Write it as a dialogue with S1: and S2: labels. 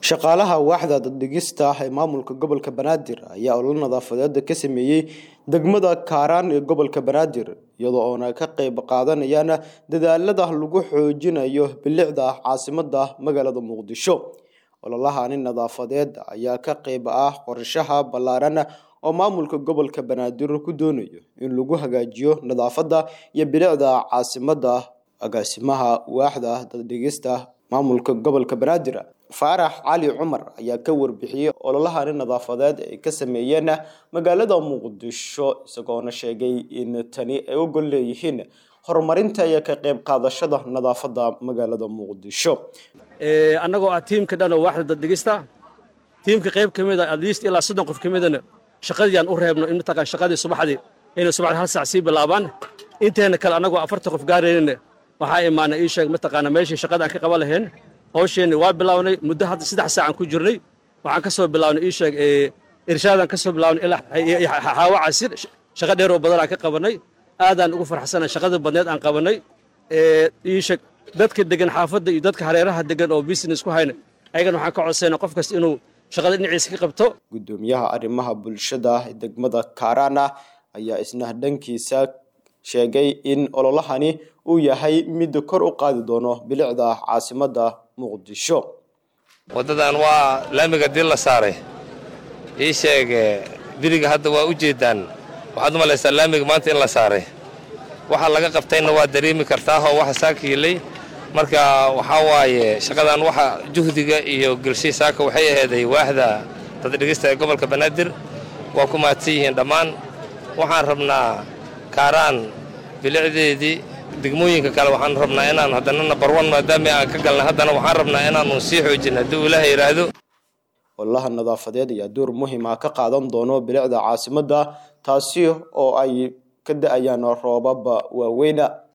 S1: shaqaalaha waaxda daddhigista ee maamulka gobolka banaadir ayaa olol nadaafadeeda ka sameeyey degmada kaaraan ee gobolka banaadir iyadoo oona ka qeyb qaadanayaan dadaalada lagu xoojinayo bilicda caasimada magaalada muqdisho ololahani nadaafadeed ayaa ka qeyb ah qorshaha ballaaran oo maamulka gobolka banaadir ku doonayo in lagu hagaajiyo nadaafada iyo bilicda caasimada agaasimaha waaxda daddhigista maamulka gobolka banaadir faarax cali cumar ayaa ka warbixiyey ololahani nadaafadeed ay ka sameeyeen magaalada muqdisho isagoona sheegay in tani ay u gol leeyihiin horumarinta iyo ka qeyb qaadashada nadaafada magaalada muqdisho
S2: annagoo ah tiimka dhan oo waaxda daddhigista tiimka qayb ka mid a atleast ilaa soddon qof ka midana shaqadii aan u reebno in mataqaan shaqadii subaxdii inay subaxdii hal saac sii bilaabaan inteena kale annagoo afartan qof gaaraynin waxaa imaana ii sheeg mataqaana meeshii shaqada aan ka qaban lahayn hawsheenni waa bilownay muddo hadda saddex saacaan ku jirnay waxaan ka soo bilownay ii sheeg irshaadaan ka soo bilownay ilaa xaawo casir shaqo dheeroo badan aan ka qabanay aadaan ugu farxsanay shaqadii badneed aan qabanay ii sheeg dadka degan xaafadda iyo dadka hareeraha degan oo business ku hayna ayagana waxaan ka codsayna qof kasta inuu shaqada dhinaciisa ka qabto
S1: gudoomiyaha arrimaha bulshada degmada kaarana ayaa isna dhankiisa sheegay in ololahani uu yahay mid kor u qaadi doono bilicda caasimada muqdisho
S3: waddadan waa laamiga dil la saaray ii sheeg biriga hadda waa u jeeddaan waxaad u malaysaa laamiga maanta in la saaray waxa laga qabtayna waa dareemi kartaahoo waxa saaka yilay marka waxaa waaye shaqadan waxa juhdiga iyo gelshay saaka waxay ahayday waaxda daddhigista ee gobolka banaadir waa ku mahadsan yihiin dhammaan waxaan rabnaa kaaraan bilicdeedii degmooyinka kale waxaan rabnaa inaan haddana nabar wan maadaama aan ka galnay haddana waxaan rabnaa inaanu sii xoojin haddii uu ilaaha yidhaahdo
S1: ololaha nadaafadeed ayaa door muhiim ah ka qaadan doono bilicda caasimada taasi oo ay ka da-ayaan roobaba waaweyna